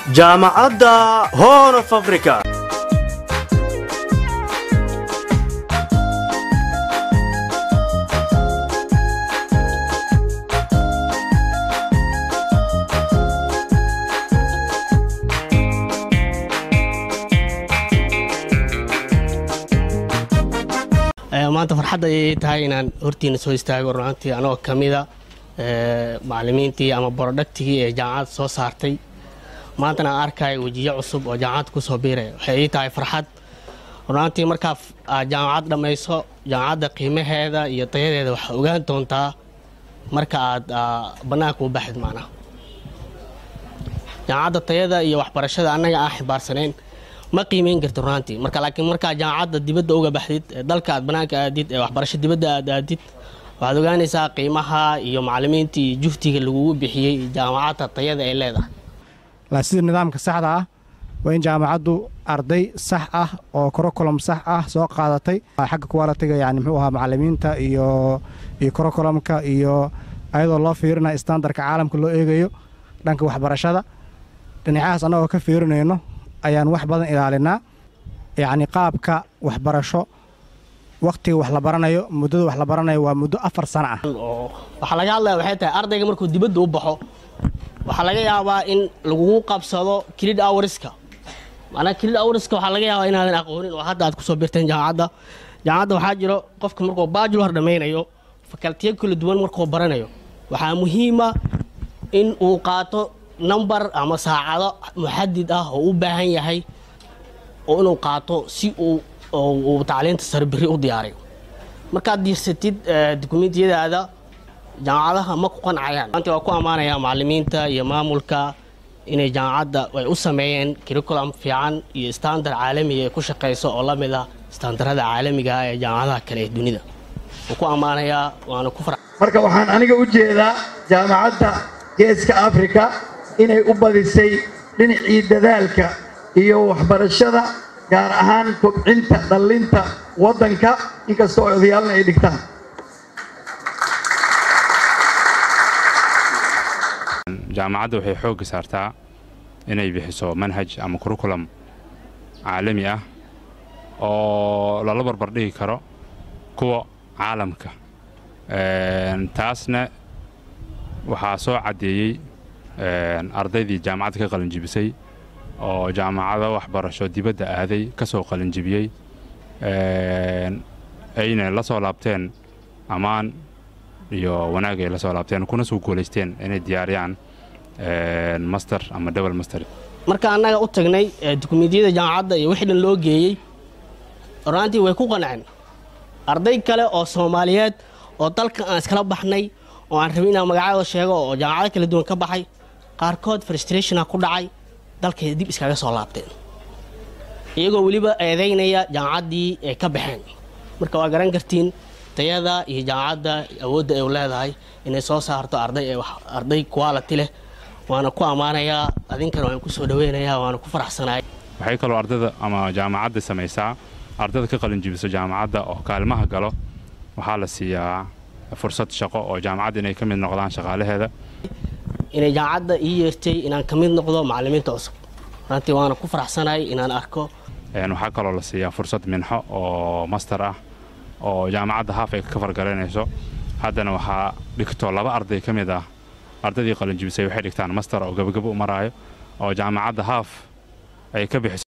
jaamacadda horn of africa maanta farxadda ayay tahay inaan hortiina soo istaago runaantii anagoo ka mida macalimiintii ama borodhagtigii ee jaamacadda soo saartay maantana aan arkayo wejiyo cusub oo jaamacadda ku soo biiraya waxay ii tahay farxad runaantii markaa aad jaamacad dhammayso jaamacadda qiimaheeda iyo tayadeeda waxaa ogaan doontaa marka aad bannaanka u baxid macnaha jaamacadda tayada iyo waxbarashada annaga aan xibaarsanayn ma qiimeyn karti runaantii marka laakiin markaa jaamacadda dibadda uga baxdid ee dalka aad banaanka aadid ee waxbarasho dibadda aad aadid waxaad ogaanaysaa qiimaha iyo macalimiinta iyo juhdiga lagugu bixiyey jaamacadda tayada ay leedahay la sida nidaamka saxda ah waa in jaamacaddu arday sax ah oo korokolom sax ah soo qaadatay xagga kuwaalatiga yani muxuu ahaa macalimiinta iyo iyo korokolomka iyo ayadoo loo fiirinayo standarka caalamka loo eegayo dhanka waxbarashada dhinacahaas annagoo ka fiirinayno ayaan wax badan ilaalinaa yacni qaabka waxbarasho wakhtiga wax la baranayo muddada wax la baranayo waa muddo afar sano ah waxaa laga hadlaya waxay tahay ardayga markuu dibadda u baxo waxaa laga yaabaa in lagugu qabsado kilid awriska macnaa kilid awriska waxaa laga yaabaa inaadan aqoonin oo hadda aad kusoo birteen jaamacadda jaamacadda waxaa jiro qofka markuu baajular dhammaynayo fakaltiyo kala duwan markuu baranayo waxaa muhiima in uu qaato number ama saacado muxadid ah oo u baahan yahay oo inuu qaato si uu uu tacliinta sare biri u diyaariyo markaad diirsatid dukumentiyadaada jaamacadaha ma ku qancayaan maanta waa ku ammaanayaa macalimiinta iyo maamulka inay jaamacadda ay u sameeyeen curriculum fiican iyo standard caalamiga ee ku shaqayso oo la mid ah standarada caalamiga ah ee jaamacadaha kale ee dunida wuu ku ammaanayaa waana ku fara marka waxaan aniga u jeedaa jaamacadda geeska afrika inay u badisay dhinacii dadaalka iyo waxbarashada gaar ahaan kobcinta dhallinta waddanka inkasta oo odayaalna ay dhigtaan jaamacadda waxay xoogga saartaa inay bixiso manhaj ama kurukulam caalami ah oo lala barbar dhigi karo kuwa caalamka taasna waxaa soo caddeeyey ardaydii jaamacadda ka qalinjibisay oo jaamacado waxbarasho dibadda aaday ka soo qalinjibiyey ayna la soo laabteen ammaan iyo wanaag ay la soo laabteen kuna soo guulaysteen inay diyaariyaan master ama double master marka annaga u tagnay dukumentiyada jaamacadda iyo wixii dhan loo geeyey runaantii way ku qanceen arday kale oo soomaaliyeed oo dalka aan iskala baxnay oo aan rabin inaan magacyada sheego oo jaamacado kala duwan ka baxay qaarkood frustrationa ku dhacay dalkay dib iskaga soo laabteen iyagoo weliba eedaynaya jaamacaddii ay ka baxeen marka waa garan kartiin tayada iyo jaamacadda awoodda ay u leedahay inay soo saarto arday arday quality leh waana ku ammaanayaa adinkana waan ku soo dhaweynayaa waana ku faraxsanaay waxay kaloo ardada ama jaamacadda samaysaa ardada ka qalinjibiso jaamacadda oo kaalmaha galo waxaa la siiyaa fursad shaqo oo jaamacadda inay ka mid noqdaan shaqaalaheeda inay jaamacadda ii yeertay inaan ka mid noqdo macalimiinta cusub runtii waana ku faraxsanahay inaan arko waxaa kaloo la siiyaa fursad minxo oo master ah oo jaamacadda haaf ay ka fargaraynayso haddana waxaa dhigto laba arday ka mid ah ardaydii qalinjibisay waxay dhigtaan master oo gabagabo u maraayo oo jaamacadda haaf ay ka bixiso